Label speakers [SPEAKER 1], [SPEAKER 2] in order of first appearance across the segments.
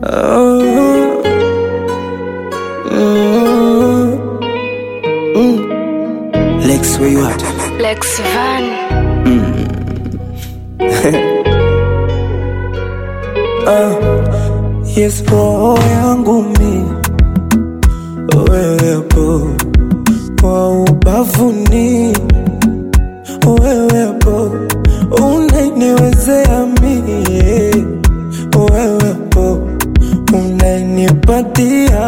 [SPEAKER 1] Oh, mm, mm. Lex, where you at?
[SPEAKER 2] Lex Van.
[SPEAKER 1] Yes, roho yangu mi wewepo kwa ubavuni, wewepo unaniwezea mie, wewepo unanipatia,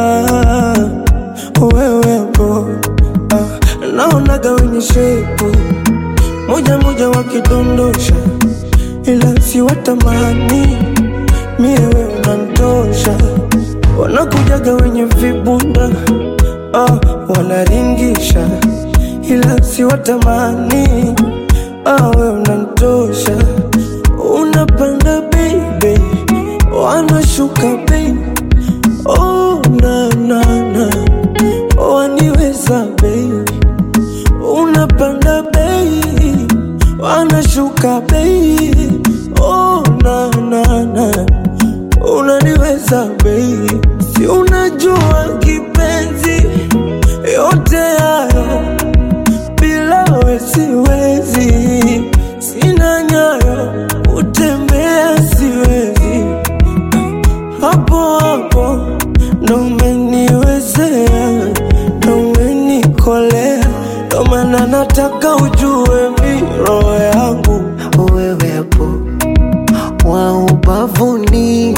[SPEAKER 1] wewepo ah, naonaga wenye shepu moja moja wakidondosha, ila si watamani mie we unantosha, wanakujaga wenye vibunda ah, wanaringisha, ila si watamani ah, we unantosha, unapanda baby, wanashuka baby, oh na na na, waniweza baby unapanda bei wanashuka bei oh, na, na, na. unaniweza bei si unajua kipenzi yote hayo bila we siwezi sina nyayo utembea siwezi hapo hapo ndo umeniwezea ndo umenikolea ndo maana nataka ujue mi roho yangu
[SPEAKER 3] wewepo wa ubavuni,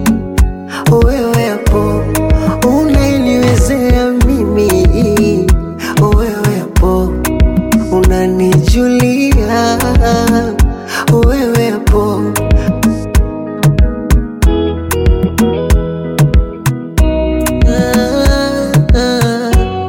[SPEAKER 3] wewepo unaniwezea mimi, wewepo unanijulia, wewepo ah, ah,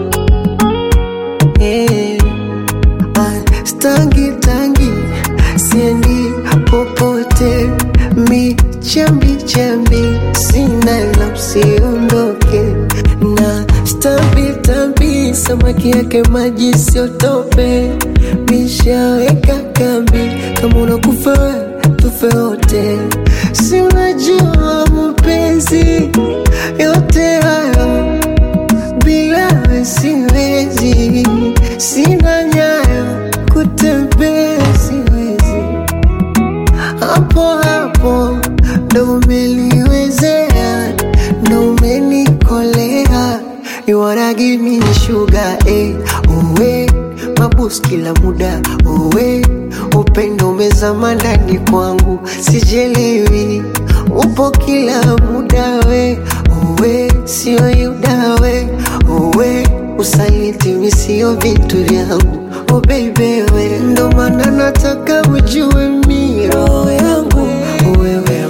[SPEAKER 3] eh. Ah, Stangi tangi siendi popote, mi chambi chambi sina la usiondoke na stambi tambi samaki yake maji siotope, mishaweka kambi kama unakufa we, tufe wote, si unajua mapenzi yote hayo bila we siwezi, sina nyayo kutembea siwezi, hapo hapo ndo umeliwezea, ndo umenikolea, you wanna give me sugar eh, uwe mabus kila muda uwe upendo umezama ndani kwangu, sijelewi upo kila muda we uwe sio yuda we uwe usaliti mi sio vitu vyangu oh baby we ndo maana nataka ujue mi roho yangu wewe